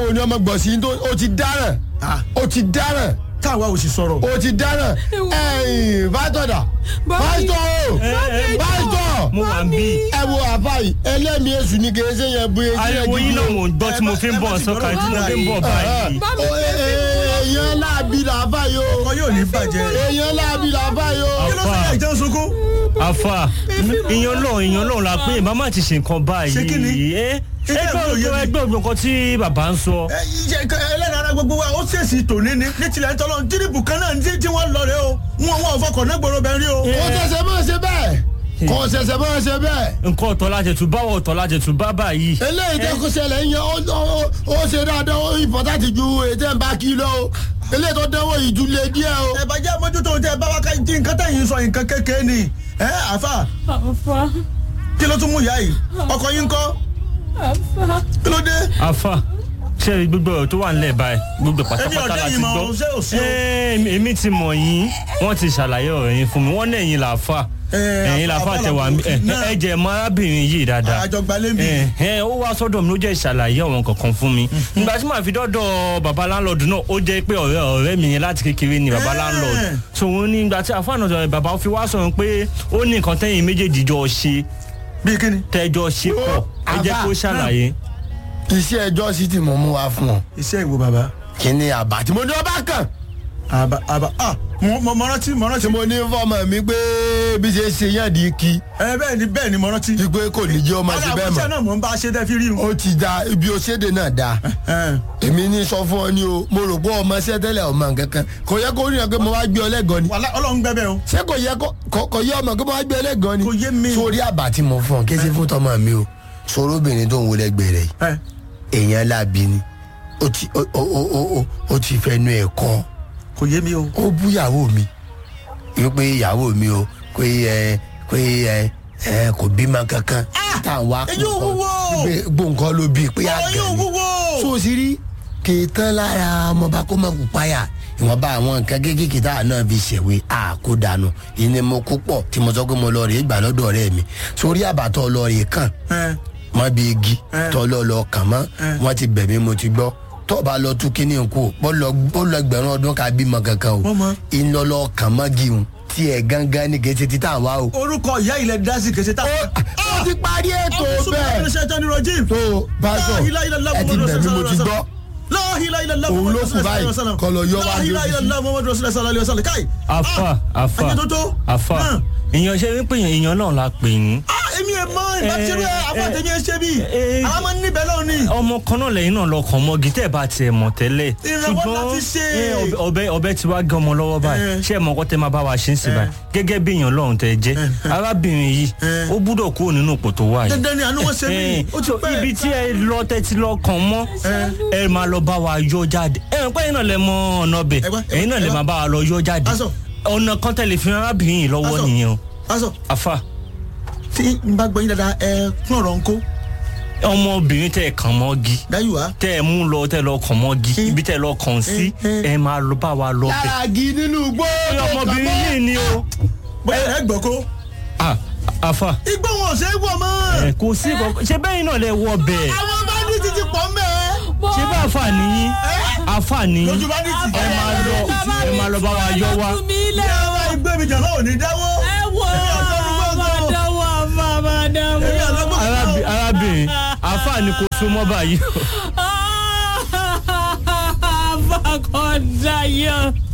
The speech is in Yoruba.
pariwo ni ọmọ gbọ̀nsí tó o ti dáràn Ah. o ti dáràn táwa ò sì sọ̀rọ̀. o ti dáràn ẹ̀yìn pásítọ̀dà pásítọ̀ o pásítọ̀ mo wà ń bí. ẹ wo àfàì ẹlẹ́mìí èṣù ni kì í ṣe yẹn bu etí ariwo yín náà mò ń gbọ́ tí mo fi ń bọ̀ sọ́ka tí mo fi ń bọ̀ báyìí. èèyàn láàbí làáfàì o ọkọ yóò ní bàjẹ́. èèyàn láàbí làáfàì o. kí ló ṣe yẹ ìjẹun sunkún. afa ìyan lọ́hùn ìyan lọ́hùn la pé màmá ti ṣe nǹkan báyìí. Ṣé kí ni? ẹ Ṣé kí ẹgbẹ́ àbúrò yé ògbó mi? ẹgbẹ́ ògbó nǹkan tí bàbá ń sọ. ẹ ìṣe ẹlẹ́nu ara gbogbo wa ó ṣèṣì tòní ni ní tilẹ̀ ńtọ́lọ́ tírìbù kan náà ní tí wọ́n lọ rẹ o wọn wọn ò fọkàn náà gbòòrò bẹ́ẹ̀ rí o. kò ṣẹ̀ṣẹ̀ máa ṣe bẹ́ẹ̀ kò ṣẹ̀ṣẹ̀ máa ṣe bẹ́ẹ̀. nǹkan ọ̀tọ̀ láti tún báwọ̀ ọ̀tọ̀ láti tún bá báyìí. eléyìí tẹ́ kó ṣẹlẹ̀ ń yẹ ó- ó- ó ṣe dáadáa ó ìfọ̀tàtì ju ètò ẹ̀ ń bá kí lọ o eléyìí tó dánwò yìí ju lé díẹ̀ o. ẹ bá jẹ́ mójútó tẹ bá wa ká tí nǹkan tẹ̀yìn sọ nǹkan kékeré ni ẹ àfà Àfa. kí ló tún mú ìyá yìí ọkọ yín kọ́ Àfa. kí ló dé. afa ṣe gbogbo ọ̀rọ̀ tó wà nílẹ̀ báyìí gbogbo pátápátá ọ̀dẹ́ la ti yìí mọ̀ gbọ́. ọ́n, ṣé ò sí o? Ẹ, èmi- èmi ti mọ̀ yín wọ́n ti ṣàlàyé ọ̀rọ̀ yín fún mi wọ́n náà ẹ̀yin làáfà Ẹ, ẹ̀yin àfà- làáfà àfà tẹ wà làwọn ẹ náà. ẹ jẹ́ mọ arábìnrin yìí dáadáa. àjọgbálẹ̀ mi. ẹ ẹ ó wá sọ́dọ̀ mi ló jẹ́ ìṣàlàyé ọ̀rọ̀ kankan fún mi nígbà tí màá fi dọ́dọ̀ baba landlord náà ó jẹ́ pé ọ̀rẹ́ ọ̀rẹ́ mi yẹn láti kékeré ni baba Ẹ. landlord so wọn ní ìgbà tí àfáànà sọ̀rọ̀ baba fi wá sọ̀rọ̀ pé ó ní nǹkan tẹ́yìn méjèèjì jọ ṣe bí kíni. tẹ́jọ ṣe pọ̀ ẹ jẹ́ Àbá, kó ṣàlàyé. iṣẹ́ ẹjọ́ sì ti mọ̀ mú wa fún ọ iṣẹ́ ìwo bàbá. kí ni àbá tí mo ní ọba kàn àbá àbá ah mo mo mo rántí mo rántí. tí mo ní fọmọ mi pé bí ṣe ṣe yàn di kí ẹ bẹ́ẹ̀ ni bẹ́ẹ̀ ni mo rántí. wípé kò ní jẹ́ ọmọ sí bẹ́ẹ̀ iṣẹ́ mọ̀ náà mò ń bá a ṣe dẹ́ fi rí o. ó ti da ibi òṣèdè náà da èmi ní sọ fún ọ ní o mo rò pé ọmọ ṣẹ́ tẹ́lẹ̀ ọmọ nǹkankan kò yẹ kó rí ọ pé mo wá gbé ọ lẹ́gàn ni wàhálà ọlọ́run gbẹ́bẹ̀ o. ṣé kò yẹ kó- kò kò yẹ ọmọ pé mo wá gbé ọ lẹ́gàn ni Kò yé mi. sórí àbá tí mo fún ọ kí ṣe fún tọmọ mi o sọ̀rọ̀ obìnrin tó ń wọlé gbèrè yìí ẹ èèyàn láabi ni ó ti ó ó ó ó ó ó ti fẹnu ẹ̀ kọ́ kò yé mi o. ó bú ìyàwó mi wípé ìyàwó mi o pé ẹ pé ẹ ẹ kò bímọ kankan táwọn wá èyí ò wúwo. gbóǹkan ló bí pé ọ̀rọ̀ yóò àgàn ni wúwo. so sì rí kìtàn lára ọmọba kó má kú páyà ìwọ̀nba àwọn nǹkan kéékèèké tá a náà fi ṣèwé àkó dànù ìní mo kú pọ̀ tí mo sọ pé mo lọ rèé gbà lọ́dọ̀ ọ̀rẹ́ mi sórí àbàtọ̀ lọ rèé kàn ẹ mọ bí igi Eh. tọ́lọ́ lọ kàn mọ́ Eh. wọ́n ti bẹ̀ mí mo ti gbọ́ tọ́ba lọ tún kínní nkú bọ́lọ̀ bọ́lọ̀ ẹgbẹ̀rún ọdún ká bímọ kankan o Wọ́n mọ̀. iná lọ kàn mọ́ gíhun tí ẹ̀ gángan ní kẹ́sẹ̀ títà wá o. orúkọ ìyá ilẹ̀ dásì kèsè tá. ó ti parí ètò bẹ́ẹ̀ ọ̀sùn ṣe tán ní rojim. tó pásọ ẹ ti bẹ̀ mí mo ti gbọ́ Òun ló kù báyìí, kọ́ lọ yọ wá ní ojúṣe. afa afa ayé tó tó. afa Hàn. èèyàn ṣe wípé èèyàn náà la pè yín èmi ẹ̀ mọ ìbáṣẹ́rú ẹ̀ afọ́tẹ̀mí ẹ̀ ṣe bí. eh, àwọn máa ń níbẹ̀ lọ́wọ́ ni. ọmọ kan náà lẹ́yìn náà lọkàn mọ́gi tẹ́ ẹ bá tiẹ̀ mọ̀ tẹ́lẹ̀ Ìrànwọ́ láti ṣe. eh, ọbẹ̀- ọbẹ̀ ọbẹ̀ tí wàá gé ọmọ lọ́wọ́ báyìí Eh. ṣé ẹ mọ̀ ọkọ tẹ́ máa bá wa ṣe ń sìn báyìí gẹ́gẹ́ bí èèyàn lọ́run tẹ́ ẹ jẹ́ arábìnrin yìí Eh. ó gbúdọ̀ kúrò nínú ipò tó wà yìí dandan ni àánú wọn ṣe mí. Eh, ó ti so pẹ́. ibi tí ẹ lọ tẹ́tí lọ kàn mọ́ ẹ máa lọ bá wa yọ jáde ẹ ń pẹ́ yín náà lẹ mọ ọ̀nà ọbẹ̀ Ẹ wá, ẹ wá, ẹ̀yin náà lẹ ẹ wá. máa bá wa lọ yọ jáde Aṣọ. ọ̀nà kan tẹ̀lé fi arábìnrin yìí lọ́wọ́ Aṣọ. nìyẹn o aṣọ afa tí n bá gbọ́ yín dáadáa ẹ kún ọ̀rọ̀ ń kó ọmọbìnrin tẹ́ ẹ kàn mọ́gi dáyù wá. tẹ́ ẹ mú lọ tẹ́ ẹ lọ kàn mọ́gi ibi tẹ́ ẹ lọ kàn sí Eh, eh. ẹ máa lọ bá wa lọ bẹ̀. lára agi nínú igbó tó kàn ọmọbìnrin mọ́. yìí ni o bóyá ẹ gbọ́ kó. Ah, afa igbó wọn ò ṣe é wọ̀ mọ́. ẹ kò sí ìkọ̀kọ̀ ṣé bẹ́ẹ̀ náà lẹ wọ bẹ́ẹ̀ àwọn bá ní títí pọ̀ mẹ́. ṣé bá afa nìyí afa nìyí lójú bá ní títí. ẹ máa lọ ẹ máa lọ bá wa yọ wa. Tú mi lẹ̀ ẹ o. wá igbó mi jàmbá ò ní dáwọ́. Ẹ wo Èmi àtọ́nu gbọ́ngàn. àmàdáwọ̀ àmàdáwọ̀. èmi àlọ́gbọ́n. Arábì- arábìnrin afa ni kò súnmọ́ báyìí Àfàkọ́dáyọ̀.